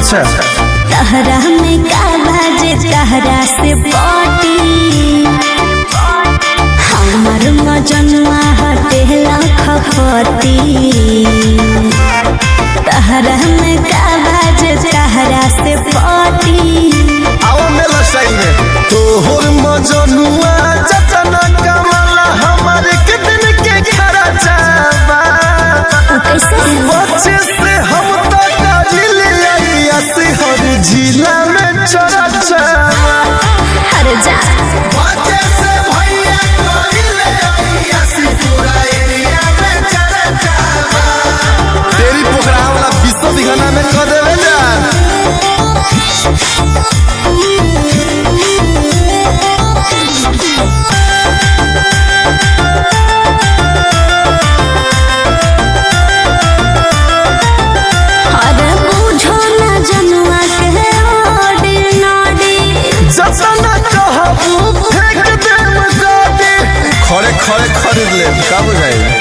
अच्छा तहरा में का बाजे तहरा से पटी हमर मजनुआ हटे लखपति तहरा में का बाजे तहरा से पटी आओ मेला साइड में तोहर मजनुआ जतना कमला हमारे के दिन के खरा जाबा उ कैसे बच्चे से हम तो काजिल आइया से हर जिला में चरा जाबा हर जा बच्चे से भैया काजिल आइया से पूरा एरिया में चरा जाबा तेरी पोखरा वाला विश्व दिखाना में कर देवे जान अरे बुझो ना जनुआ के ओडी नोडी जतना कहबू फेंक देम गाड़ी खड़े खड़े खरीद ले का बुझाई